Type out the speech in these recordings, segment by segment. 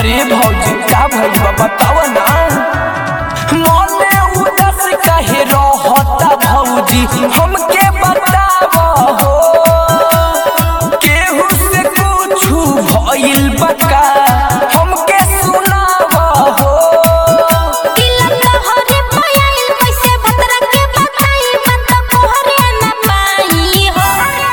ए भौजी का भइल बा बताव ना मने उदास काहे रहता भौजी हमके बताव हो केहू से कुछु भइल बा का हमके सुनाव हो दिल तोहरे पायल कैसे भतरा के बताई बता कोहरे न पाई हो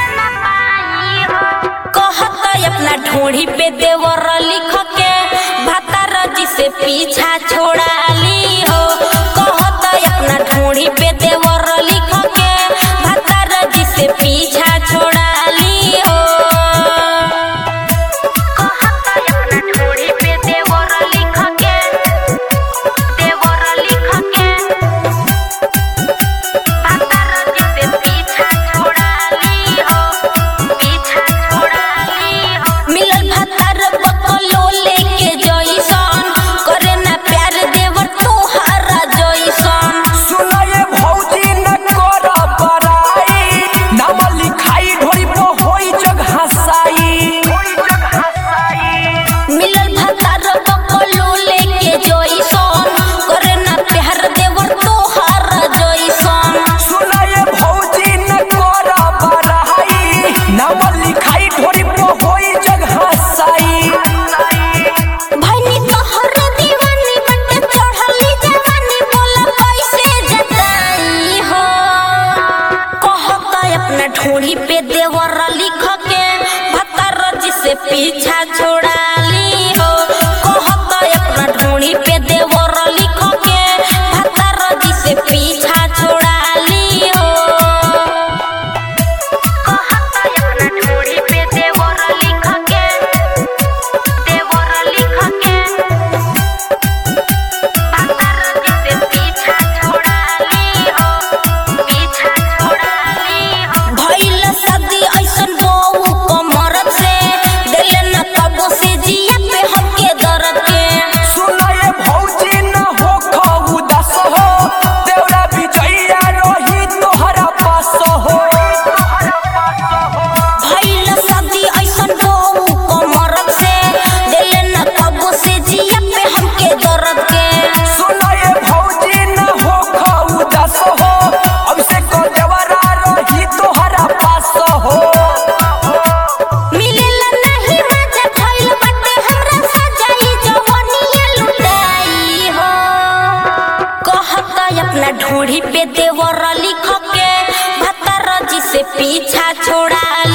कहत अपना ढोढ़ी पे देवर लिख के भतार जी से पीछा छोड़ा ली हो कहत अपना ढोढ़ी पे देवर लिख के भतार जी से पीछा छोड़ा ली हो कहत अपना ढोढ़ी पे देवर लिख के देवर लिख के भतार जी से पीछा छोड़ा ली हो पीछा छोड़ा ली हो मिलल भतार बकलो लेके जइसन करे ना प्यार देवर तोहारा जइसन सुनाए भौजी न कर बड़ाई नाम लिखाई ढोरी पर होई जग हसाई मिलल भतार बकलो लेके जइसन करे ना प्यार देवर तोहारा जइसन सुनाए भौजी न कर बड़ाई नाम लिखाई ढोरी पर होई जग हसाई भैनी तोहर दीवानी बटे चढ़ली जवानी बोला कैसे जताई हो कहता अपना ढोली पे देवर लिख के भतर जी से पीछा छोड़ा ली हो कहता अपना ढोली पे देवर लिख के भतर जी से पीछा छोड़ा ली हो कहता अपना ढोली पे देवर लिख के देवर लिख के भतर जी से पीछा छोड़ा ली हो पीछा छोड़ा ली हो भइल सदी ऐसन बहू कमरत से दिले न कबो से जिया पे हमके दर्द के सुनाए भौजी न हो खाऊ दस हो देवरा बिचैया रही तोहरा पास हो भइल सदी ऐसन बहू कमरत से दिले न कबो से जिया पे हमके दर्द के सुनाए भौजी न हो खाऊ दस हो अब से को देवरा रही तोहरा पास हो मिलेला नहीं मजा भइल बाटे हमरा सजाई जवनिया लुटाई हो कहता अपना ढूढ़ी पे देवर लिख के भतर जी से पीछा छोड़ा